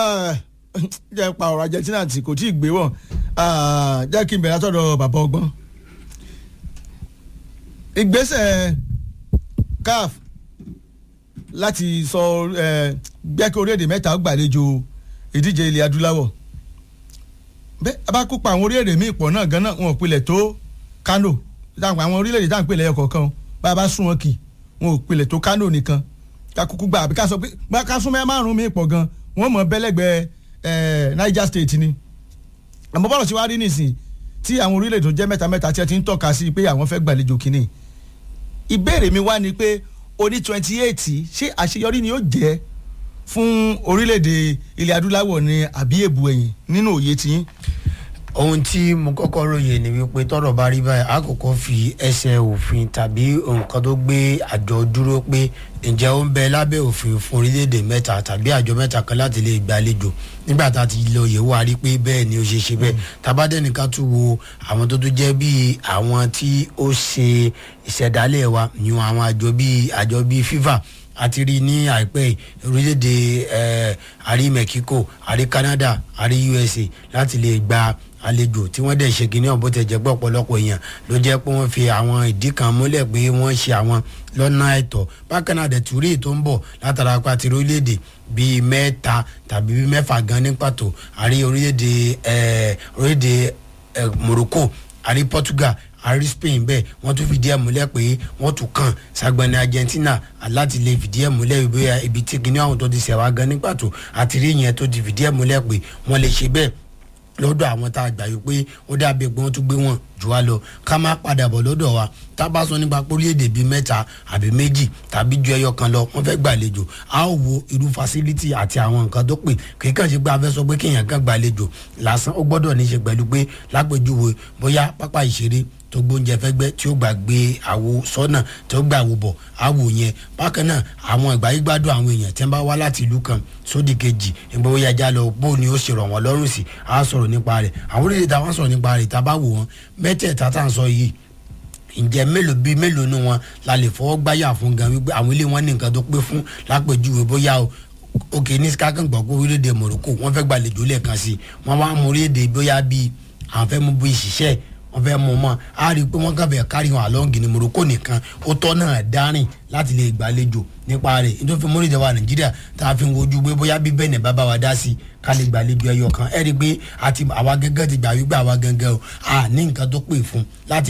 jẹ́ pa ọ̀rọ̀ Argentina tí kò tí ì gbé wọ̀ jẹ́ kí n bẹ̀rẹ̀ látọ̀dọ̀ bàbá ọgbọ́n ìgbésẹ̀ CAF láti sọ gbẹ́ kí orílẹ̀-èdè mẹ́ta gbàlejò ìdíje ilẹ̀ adúláwọ̀ bẹ́ẹ̀ a bá kópa àwọn orílẹ̀-èdè míì pọ̀ náà gan-an wọn ò pilẹ̀ tó Kano àwọn orílẹ̀-èdè tá à ń pè lẹ́yọ kọ̀ọ̀kan bá a bá sún wọn kì wọn ò pilẹ̀ tó Kano nìkan ká kúkú gbà àbí ká sọ pé ká sún mẹ́ márùn-ún míì pọ̀ gan wọ́n mọ̀ bẹ́lẹ́gbẹ́ Niger State ni àmọ́ bọ́lọ̀ tí wàá rí nìsín tí àwọn orílẹ̀-èdè tó jẹ́ mẹ́ta mẹ́ta tí ẹ ti ń tọ́ka sí pé àwọn fẹ́ gbàlejò kínní ìbéèrè mi wá ni pé oní twenty eight ṣé àṣeyọrí ni ó jẹ́ fún orílẹ̀-èdè ilẹ̀ adúláwọ̀ ni àbí èbù ẹ̀yìn nínú òye tiyín. ohun tí mo kọ́kọ́ ròyìn ni wípé tọ́rọ̀ bá rí báyìí a kọ́kọ́ fi ẹsẹ̀ òfin tàbí nǹkan tó gbé àjọ dúró pé ǹjẹ́ ó ń bẹ lábẹ́ òfin fún orílẹ̀-èdè mẹ́ta tàbí àjọ mẹ́ta kan láti lè gbàlejò nígbà tá a ti lọ yẹ̀wò a rí pé bẹ́ẹ̀ ni ó ṣe ṣe bẹ́ẹ̀ tabadẹ́nìkan tún wo àwọn tó tún jẹ́ bíi àwọn tí ó ṣe ìṣẹ̀dálẹ̀ wa yun àwọn àjọ bíi àjọ bíi FIFA àti rí ní àìpẹ́ orílẹ̀-èdè àrí Mexico àrí Canada àrí USA láti lè gba àlejò tí wọ́n dẹ̀ ṣe kínní ọ̀bọ tẹ̀ jẹ́ pé ọ̀pọ̀lọpọ̀ èèyàn ló jẹ́ pé wọ́n fi àwọn ìdí kan múlẹ̀ pé wọ́n ṣe àwọn lọ́nà ẹ̀tọ́ bákan náà dẹ̀túrí tó ń bọ̀ látara pa ti orílẹ̀-èdè bíi mẹ́ta tàbí bíi mẹ́fà gan ní pàtó àrí orílẹ̀-èdè orílẹ̀-èdè Morocco àrí Portugal àrí Spain bẹ́ẹ̀ wọ́n tún fìdí ẹ̀ múlẹ̀ pé wọ́n tún kàn sagbani Argentina láti lè fìdí ẹ̀ múlẹ̀ ìbéyà ibi tí kìnìún àwọn tó ti ṣẹ̀wá gan ní pàtó àti rí ìyẹn tó ti fìdí ẹ̀ múlẹ̀ pé wọ́n lè ṣe bẹ́ẹ̀ lọ́dọ̀ àwọn tá a gbà yìí pé ó dàbí pé wọ́n tún gbé wọn jù wá lọ ká má padà bọ̀ lọ́dọ̀ wa tá a bá sọ nípa orílẹ̀-èdè bíi mẹ́ta àbí méjì tàbí ju ẹyọ kan lọ wọ́n fẹ́ gbàlejò a ó wo irú facility àti àwọn nǹkan tó pè kì kàn ṣe pé a fẹ́ sọ pé kéèyàn kan gbàlejò lásán ó gbọ́dọ̀ ní í ṣe pẹ̀lú pé lápèjúwe bóyá pápá ìṣeré tó gbóúnjẹ fẹ́gbẹ́ tí ó gbàgbé àwo sọ́nà tí ó gbà wò bọ̀ àwò yẹn bákan náà àwọn ìgbà yìí gbádùn àwọn èèyàn tí wọ́n bá wá láti ìlú kan sódì kejì ìgbà ó yájà lọ bó ni ó ṣe rọ̀ wọ́n lọ́rùn sí á sọ̀rọ̀ nípa rẹ̀ àwọn orílẹ̀-èdè táwọn sọ̀rọ̀ nípa rẹ̀ tá a bá wò wọ́n mẹ́tẹ̀ẹ̀ta tá à ń sọ yìí ǹjẹ́ mélòó bíi mélòó nu wọn la lè fọwọ́ gbáyà fún gan wípé àwọn ilé wọn ní nǹkan tó pé fún lápèjúwe bóyá o òkè ní kákan gbọ́ pé orílẹ̀-èdè Morocco wọ́n fẹ́ gbàlejò lẹ́ẹ̀kan sí wọ́n wá mú orílẹ̀-èdè bóyá bíi àwọn fẹ́ mú bíi ìṣiṣẹ́ wọ́n fẹ́ mú mọ́ a rí i pé wọ́n kàn fẹ́ kárí wọn àlọ́ǹgì ní Morocco nìkan ó tọ́ náà dárìn láti lè gbàlejò nípa rẹ̀ nítorí fún mọ́rìndé wa Nàìjíríà tá a fi ń wojú pé bóyá bí bẹ́ẹ̀ ní bàbá wa dá sí i ká lè gbàlejò ẹyọ kan ẹ rí i pé àti àwa gẹ́gẹ́ ti gbà wípé àwa gẹ́gẹ́ o a ní nǹkan tó pè fún láti